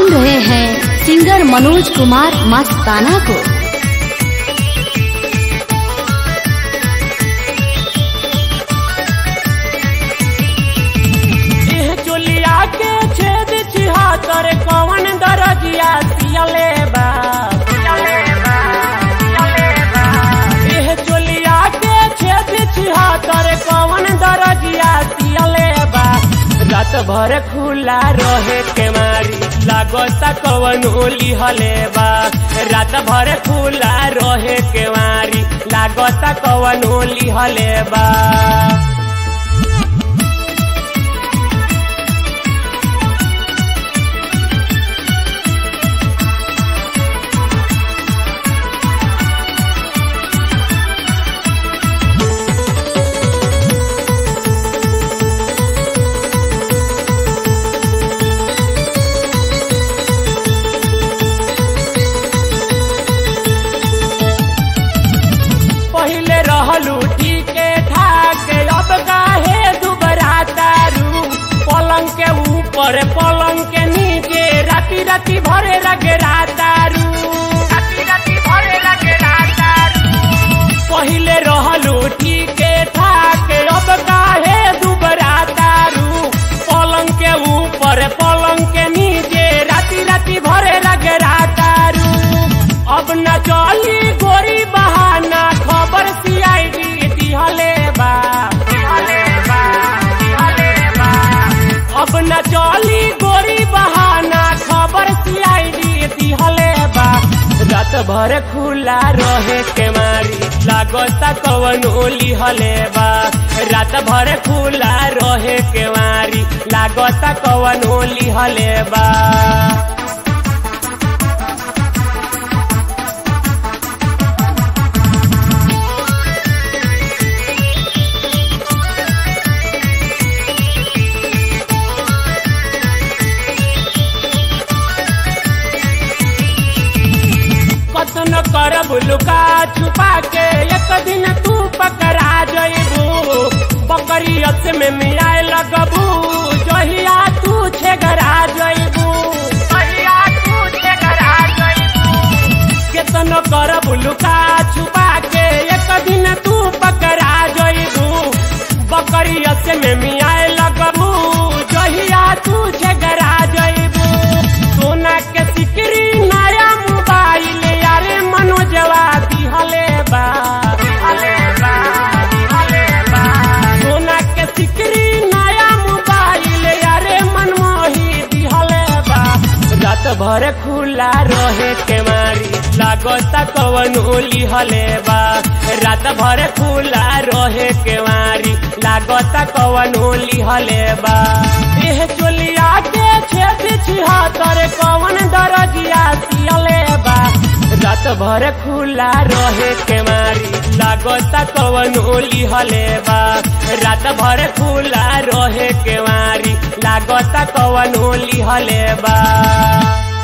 सुन रहे हैं सिंगर मनोज कुमार मस्ताना को एह चोलिया के छेद छिहत्तर कौन दरजिया सियले बा एह चोलिया के छेद छिहत्तर कौन दरजिया सियले बा रात भर खुला रहे के मारी लागता कवन ओली हले बा रात भर खुला रहे के मारी लागता कवन ओली हले बा पहिले रहलू ठीके ठाक अब काहे दुबरा दारू पलंग के ऊपर पलंग के नीचे राती राती भरे लगे दारू राती राती भरे लगे दारू पहिले रहलू ठीके ठाक अब काहे दुबरा दारू पलंग के ऊपर पलंग के नीचे राती राती भरे लगे दारू अब न चली गोरी बहाना खबर सीआईडी दिहले बा दिहले बा दिहले बा अब न चली गोरी बहाना खबर सीआईडी दिहले बा रात भर खुला रहे के मारी लागता कवन ओली हले बा रात भर खुला रहे के मारी लागता कवन ओली हले बा कतन करब लुका छुपा के एक दिन तू पकड़ा जइबू बकरियत में मिलाए लगबू जहिया तू छेगरा जइबू जहिया तू छेगरा जइबू केतन करब लुका छुपा के एक दिन तू पकड़ा जइबू बकरियत में मिलाए लगबू जहिया तू छेगरा जइबू सोना के सिकरी नया मोबाइल यारे मनोजवा दिहले बा दिहले बा दिहले बा सोना के सिकरी नया मोबाइल यारे मनमोही दिहले बा रात भर खुला रहे के मारी लागता कवन ओली हले बा रात भर खुला रहे के मारी लागता कवन ओली हले बा एह चोलिया के छेद छिहत्तर कवन दरजिया सियले बा रात भर खुला रहे के मारी लागता कवन ओली हले बा रात भर खुला रहे के मारी लागता कवन ओली हले बा